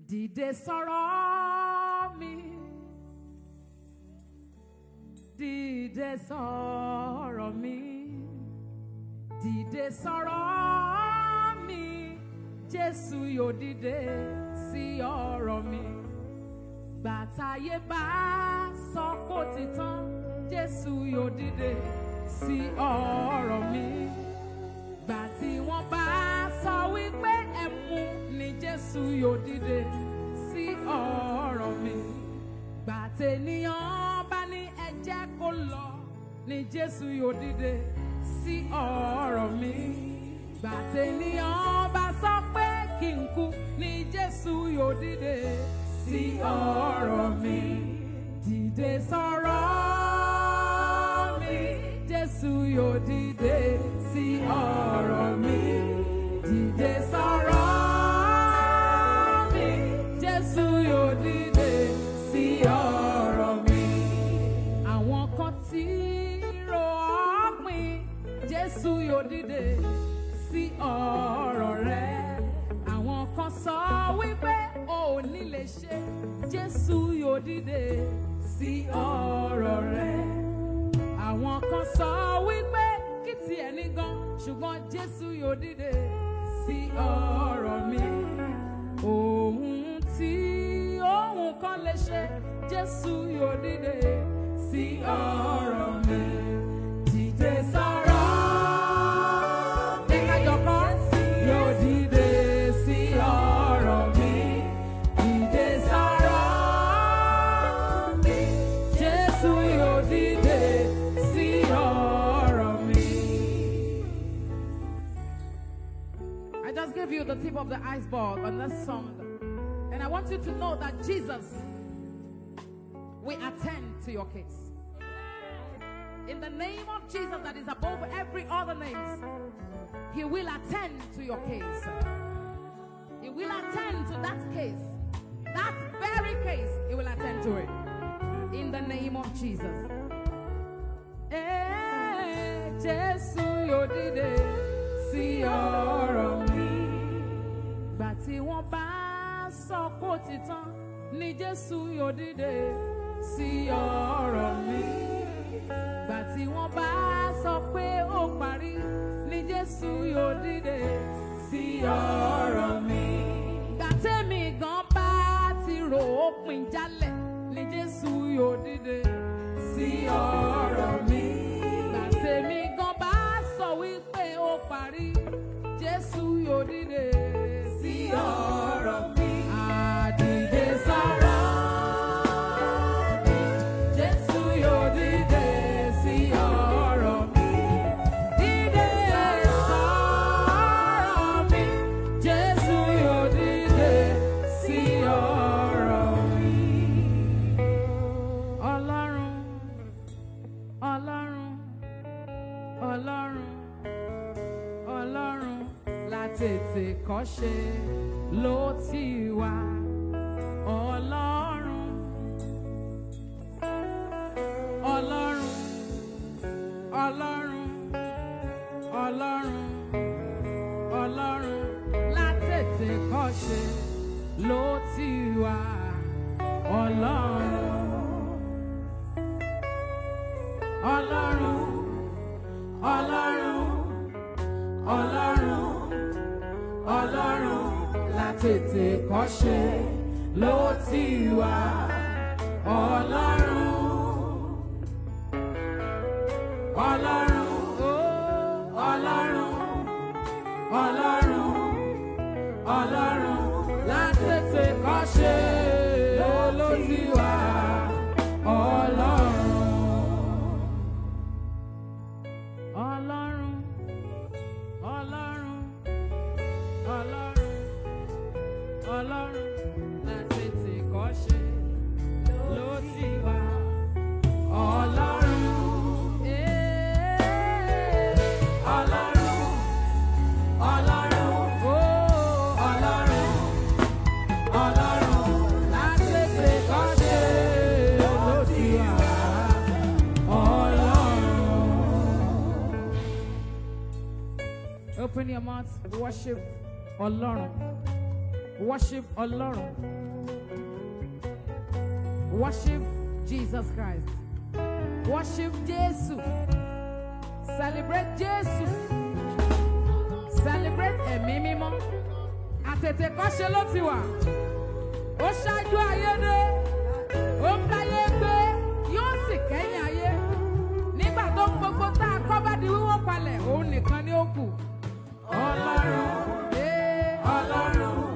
Dìde sọ̀rọ̀ mi. Dìde sọ̀rọ̀ mi. Dìde sọ̀rọ̀ mi. Jésù yóò dìde sí ọ̀rọ̀ mi. Gbàtàyé bá sọ pé ó ti tán. Jésù yóò dìde sí ọ̀rọ̀ mi. Gbà tí wọ́n bá sọ wípé ẹ mú ni Jésù yóò dìde sí ọ̀rọ̀ mi. Gbà tènìyàn bá ní ẹ jẹ́ kó lọ ni Jésù yóò dìde sí ọ̀rọ̀ mi. Gbà tènìyàn bá sọ pé kí n kú ni Jésù yóò dìde sí ọ̀rọ̀ mi. Dìde sọ̀rọ̀ mi. Jésù yóò dìde sí ọ̀rọ̀ mi. Dìde sọ̀rọ̀ mi. Jésù yóò dìde sí ọ̀rọ̀ mi. Àwọn kan tí ro ọ̀pìn. Jésù yóò dìde sí ọ̀rọ̀ rẹ. Àwọn kan sọ wípé o ò ní lè ṣe. Jésù yóò dìde sí ọ̀rọ̀ rẹ àwọn kan sọ wípé kí tiẹ̀ ní gan ṣùgbọ́n jésù yóò dìde sí ọ̀rọ̀ mi ohun tí ohun kan lè ṣe jésù yóò dìde sí ọ̀rọ̀ mi dìde sọ̀rọ̀ ẹ̀kájọpọ̀ yóò dìde sí ọ̀rọ̀ mi dìde sọ̀rọ̀ mi jésù yóò dìde sí ọ̀rọ̀ mi. I just gave you the tip of the iceberg on this song. And I want you to know that Jesus will attend to your case. In the name of Jesus that is above every other name, He will attend to your case. He will attend to that case. That very case, He will attend to it. In the name of Jesus. Eh, Jésù yóò dìde sí ọ̀rọ̀ mi. Gbà tí wọ́n bá sọ kó ti tán ni Jésù yóò dìde sí ọ̀rọ̀ mi. Gbà tí wọ́n bá sọ pé ó parí ni Jésù yóò dìde sí ọ̀rọ̀ mi. Gbà tẹ́mi gan bá ti rò ó pin jálẹ̀ ni Jésù yóò dìde sí ọ̀rọ̀ mi. Gbà tẹ́mi gan bá sọ wípé ó parí Jésù yóò dìde sí ọ̀rọ̀ mi. Àdìde sọ̀rọ̀ mi. Jésù yóò dìde sí ọ̀rọ̀ mi. Dìde sọ̀rọ̀ mi. Jésù yóò dìde sí ọ̀rọ̀ mi. Ọlọ́run, Ọlọ́run, Ọlọ́run, Ọlọ́run látètè kọ́ṣe ló ti wà. Ọlọ́run, Ọlọ́run, Ọlọ́run, Ọlọ́run, Ọlọ́run látètè kọ́ṣe ló ti wà. Ọlọ́run. Ọlọ́run, Ọlọ́run, Ọlọ́run, Ọlọ́run látètè kọ́ṣe ló ti wà. Ọlọ́run, Ọlọ́run, oh, Ọlọ́run, Ọlọ́run, Ọlọ́run látètè kọ́ṣe ló ti wà. Ọlọ́run. Ọlọ́run, Ọlọ́run, Ọlọ́run, Ọlọ́run láti ti kọ́ṣe ló ti wà. Ọlọ́run, eh, Ọlọ́run, Ọlọ́run, oh, Ọlọ́run, Ọlọ́run láti ti kọ́ṣe ló ti wà. Ọlọ́run. Open your mouth, worship Ọlọ́run. Worship Ọlọ́run. Worship Jesus Christ. Worship Jésù. Celebrate Jésù. Celebrate ẹ̀mí mímọ́. Àtètèkọ́ṣe ló ti wà. Ó ṣáájú ayé dé. Ó ń báyé gbé. Yóò sì kẹ́yìn ayé. Nígbà tó ń gbogbo tá a kọ́ bá di wíwó palẹ̀, òun nìkan ni ó kù. Ọlọ́run. Ọlọ́run.